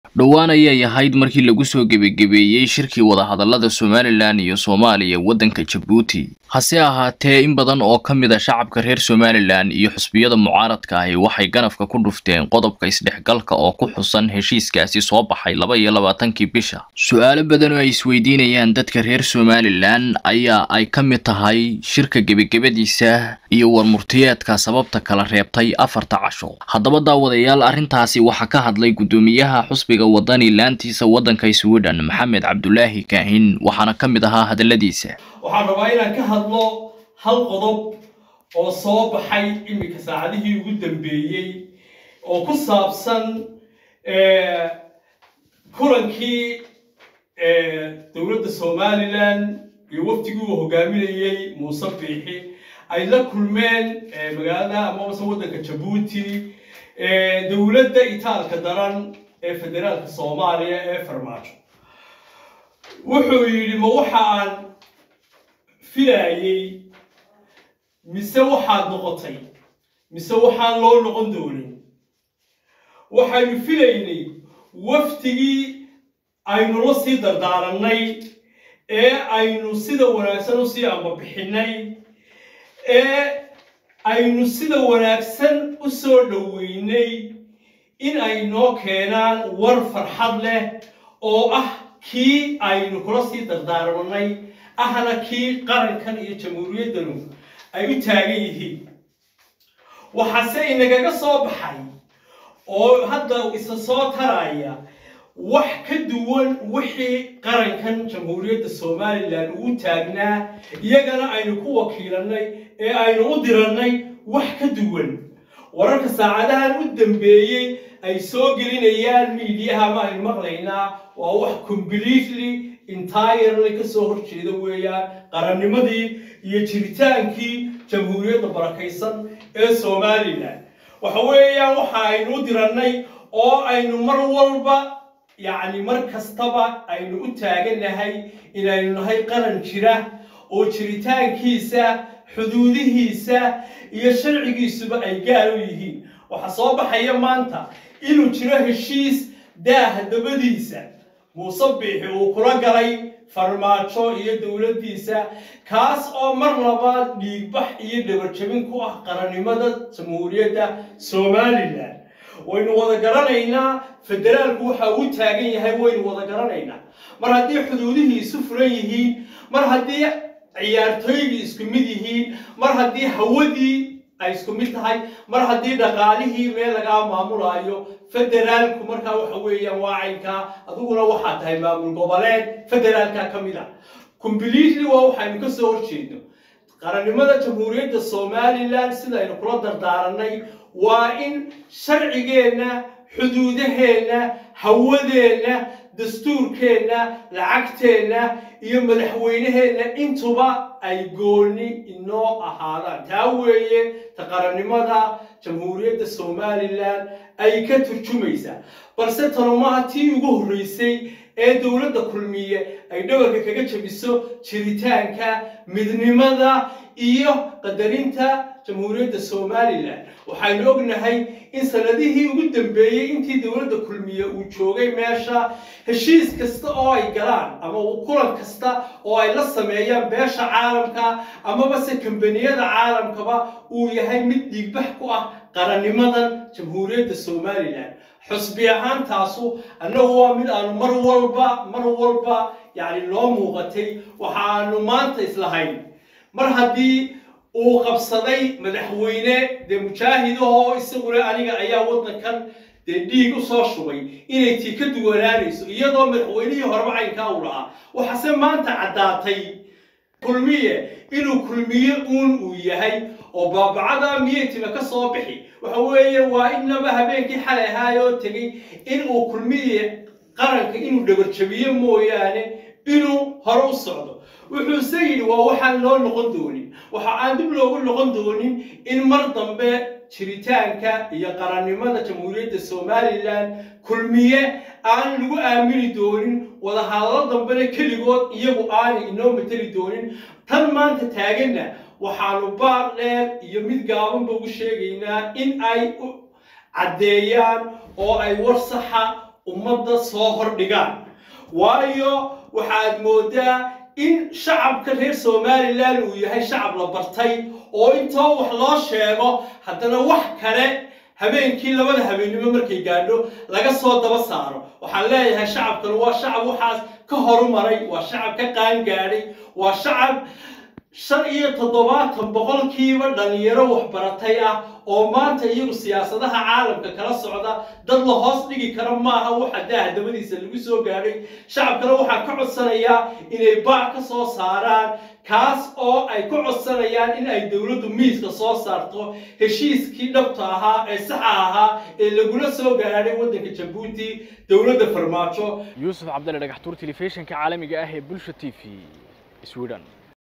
dhowaan ayay ahayd markii lagu soo gebagebeeyey shirkii wadahadallada somalilan iyo soomaaliya waddanka jabuuti hase ahaatee in badan oo ka mid a shacabka reer somalilan iyo xusbiyada mucaaradka ahi waxay ganafka ku dhufteen qodobka isdhexgalka oo ku xusan heshiiskaasi soo baxay laba iyo labaatankii bisha su-aalo badan oo ay isweydiinayaan dadka reer somalilan ayaa ay ka mid tahay shirka gebagabadiisa iyo warmurtiyeedka sababta kala reebtay afarta casho haddaba daawadayaal arrintaasi waxaa ka hadlay guddoomiyaha xusbiga wadani laantiisa waddanka sweden maxamed cabdulaahi kaahin waxaana ka mid ahaa hadalladiisa waxaan rabaa inaan ka hadlo hal qodob oo soo baxay iminka saacadihii ugu dambeeyey oo ku saabsan kulankii dowladda somalilan iyo waftigii uu hogaaminayey muuse biixi ay la kulmeen magaalada amabase waddanka jabuuti dowladda itaalka daran ee federaalka soomaaliya ee farmaajo wuxuu yidhi ma waxa aan filaayey mise waxaad noqotay mise waxaan loo noqon doonin waxaynu filaynay waftigii aynu la sii dardaarannay ee aynu sida wanaagsan u sii ambabixinnay ee aynu sida wanaagsan u soo dhoweynay in ay noo keenaan war farxad leh oo ah kii aynu kula sii dardaarmannay ahna kii qarankan iyo jamhuuriyaddanu ay u taagan yihiin waxaase inagaga soo baxay oo hadda isa soo taraya wax ka duwan wixii qarankan jamhuuriyadda somalilan uu taagnaa iyagana aynu ku wakiilannay ee aynu u dirannay wax ka duwan wararka saacadahan u dambeeyey ay soo gelinayaan miidiyaha ma aynu maqlaynaa waa wax completely entirely ka soo horjeeda weeyaan qarannimadii iyo jiritaankii jamhuuriyadda barakaysan ee somalilan waxa weeyaan waxa aynu u dirannay oo aynu mar walba yacni mar kastaba aynu u taagannahay inaynu nahay qaran jira oo jiritaankiisa xuduudihiisa iyo sharcigiisuba ay gaar u yihiin waxaa soo baxaya maanta inuu jiro heshiis daaha dabadiisa muuse biixi uu kula galay farmaajo iyo dowladdiisa kaas oo mar labaad dhiigbax iyo dhabarjabin ku ah qarannimada jamhuuriyadda somalilan waynu wada garanaynaa federaalku waxa uu taagan yahay waynu wada garanaynaa mar haddii xuduudihii isu furan yihiin mar haddii ciyaartooygii isku mid yihiin mar haddii hawadii ay isku mid tahay mar haddii dhaqaalihii meel lagaa maamulaayo federaalku markaa waxa weeyaan waa caynkaa adiguna waxaa tahay maamul goboleed federaalka ka mid ah completely waa waxaynu ka soo horjeedno qarannimada jamhuuriyadda somalilan sidaynu kula dardaaranay waa in sharcigeenna xuduudaheenna hawadeenna dastuurkeenna lacagteenna iyo madaxweyneheenna intuba ay gooni inoo ahaadaan taa weeye ta qarannimada jamhuuriyadda somalilan ay ka turjumaysaa balse tanumaha tii ugu horreysay ee dowladda kulmiye ay dhawarka kaga jabiso jiritaanka midnimada iyo qadarinta jamhuuriyadda somalilan waxaynu ognahay in sanadihii ugu dambeeyey intii dowladda kulmiye uu joogay meesha heshiis kasta oo ay galaan ama kulan kasta oo ay la sameeyaan beesha caalamka amaba se kambaniyada caalamkaba uu yahay mid dhiigbax ku ah qarannimadan jamhuuriyadda somalilan xusbi ahaantaasu annagu waa mid aanu mar walba mar walba yacni noo muuqatay waxaanu maanta islahayn mar haddii uu qabsaday madaxweyne dee mujaahidahoo isaguna aniga ayaa waddankan dee dhiig u soo shubay inay tii ka duwanaanayso iyadoo madaxweynihii horeba caynkaa uu lahaa waxaase maanta caddaatay kulmiye inuu kulmiye uun uu yahay oo baabacada miyay tima ka soo bixi waxa weeye waa inaba habeenkii xalay ahaayoo tegey inuu kulmiye qaranka inuu dhabarjabiyo mooyaane inuu hore u socdo wuxuuse yidhi waa waxaan loo noqon doonin waxa aan dib loogu noqon doonin in mar dambe jiritaanka iyo qarannimada jamhuuriyadda somalilan kulmiye aan lagu aamini doonin wadahadalo dambena keligood iyagu aanay inoo mateli doonin tan maanta taaganna waxaanu baaq dheer iyo mid gaabanba ugu sheegaynaa in ay u caddeeyaan oo ay war saxa ummadda soo hordhigaan waayo waxaad moodaa in shacabka reer somalilan uu yahay shacab la bartay oo intoo wax loo sheego haddana wax kale habeenkii labada habeennimo markay gaadho laga soo daba saaro waxaan leeyahay shacabkan waa shacab waxaas ka horumaray waa shacab ka qaangaadhay waa shacab shan iyo toddobaatan boqolkiiba dhalinyaro waxbaratay ah oo maanta iyagu siyaasadaha caalamka kala socda dad la hoos dhigi kara maaha waxa daaha dabadiisa lagu soo gaadhay shacabkana waxaan ka codsanayaa inay baac ka soo saaraan kaas oo ay ku codsanayaan in ay dowladdu miiska soo saarto heshiiskii dhabta ahaa ee saxa ahaa ee lagula soo gaadhay waddanka jabuuti dowladda farmaajo yuusuf cabdalle dhagaxtuur telefishinka caalamiga ah ee bulsha t v sweden